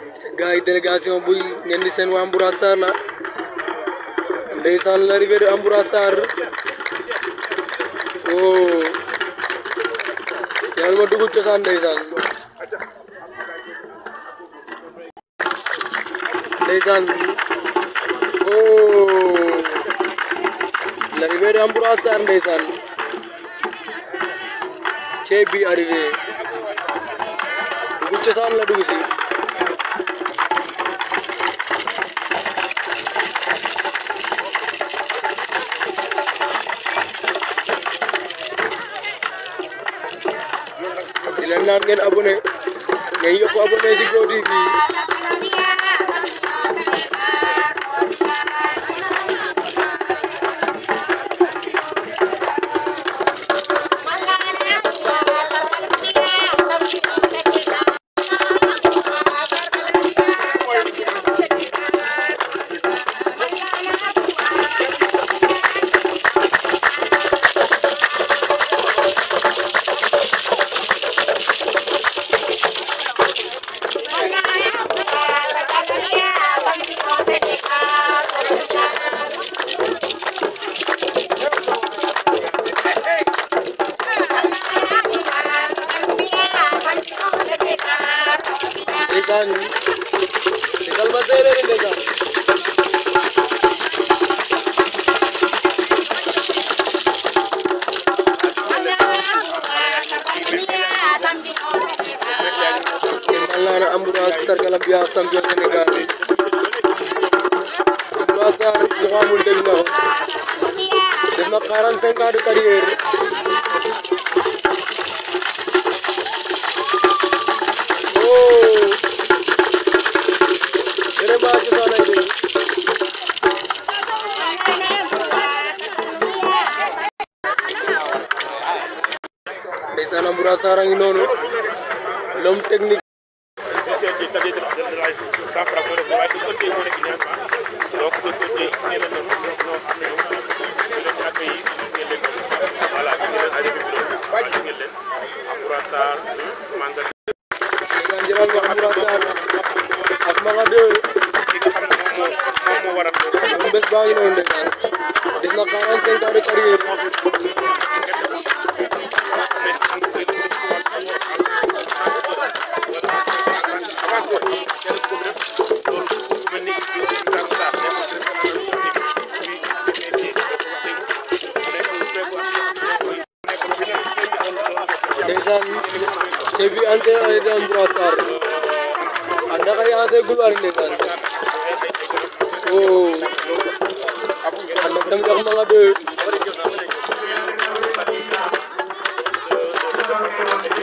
gars yi délégation buy ngeen di seen waa Ambroise Sarr la ndeysaan l'arrivée de Ambroise Sarr oh yàlla ma dugg cosaan ndeysaan ndeysaan oh l'arrivée de Ambroise Sarr ndeysaan cey bi arrivé dugg cosaan la dugg si di leen naan ngeen abonné ngeen yokk abonné si Go TV ndeysaan tegal ma séeréer ndeysaan ngeen mal naa Ambroise sargalam bi yaa champion Sénégal Ambroise Sarr ñu ko amul dégg nga ko def na 45 ans de carrière oh vraiment cosaan ay dégg ndeysaan Ambroise Sarr a ngi noonu l'homme technique ndeysaan jëlal ma Ambroise Sarr ak Manga 2 moom bés baa ngi noonu ndeysaan def na 45 ans de carrière ndeysaan te bi entraîné de Ambroise Sarr anda kay ancien gloire ndeysaan oh anda tamit ak Manga 2